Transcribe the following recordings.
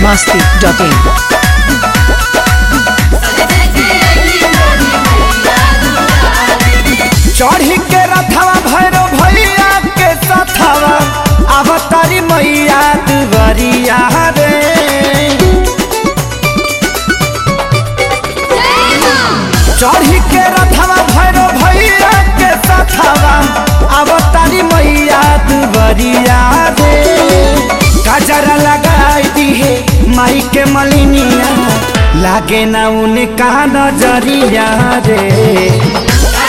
masti.in. चढ़ी के रथवा भैरो भैया के सथवा अवतारी मैया दुवरिया रे चढ़ी के रथवा भैरो भैया के सथवा अवतारी मैया दुवरिया रे गजरा लगाई दी है माई के मलिनिया लागे ना उनका नजरिया रे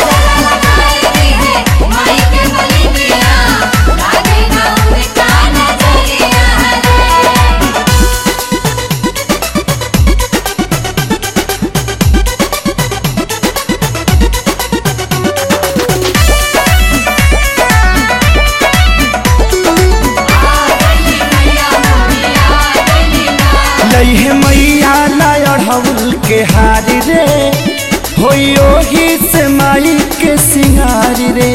लइहे मैया नयढ़ौल के हारी रे होइयो ही से माई के सिंगारी रे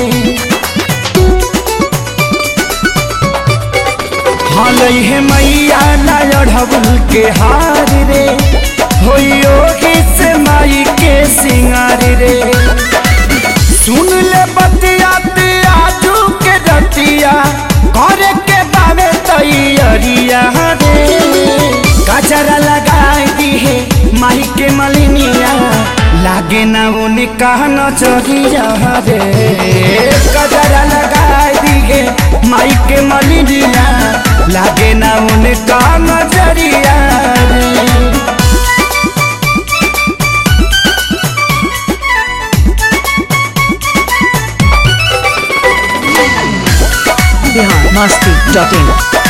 हाँ लइहे मैया नयढ़ौल के हारी रे होइयो ही से माई के सिंगारी रे सुन ले बतिया आजू के रतिया करे के बावे तैयारिया रे गजरा लगाई दी है माई के मलिनिया लागे ना उनका नजरिया रे गजरा लगाई दी है माई के मलिनिया लागे ना उनका नजरिया रे Bihar masti.in.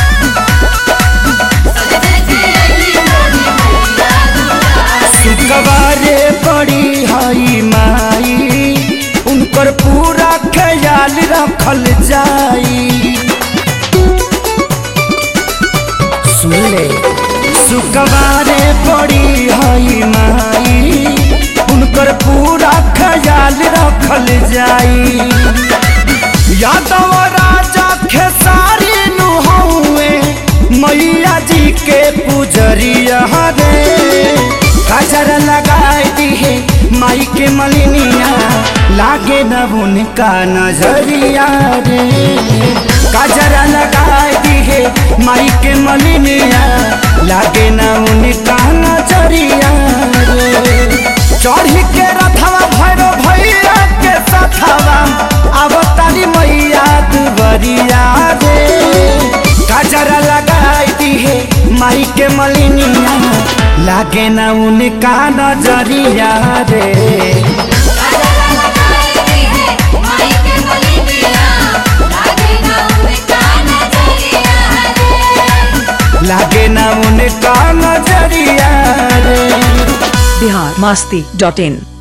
शुक्रवारे बड़ी हई माई उनकर पूरा ख्याल रखल जाई सुन ले शुक्रवारे बड़ी हई माई उनकर पूरा ख्याल रखल जाई यादव राजा खेसारी नुहौए मैया जी के पुजरिया रे गजर लगाई दी है माई के मलिनिया लागे न उनका नजरिया रे गजर लगाई दी है माई के मलिनिया लागे न उनका नजरिया रे चढ़ी के रथवा भैरो भैया के सथवा अवतारी मैया दुबरिया रे गजरा लगाई दी है माई के मलिनिया लागे ना उनका नजरिया रे लागे ना उनका नजरिया रे Bihar masti.in.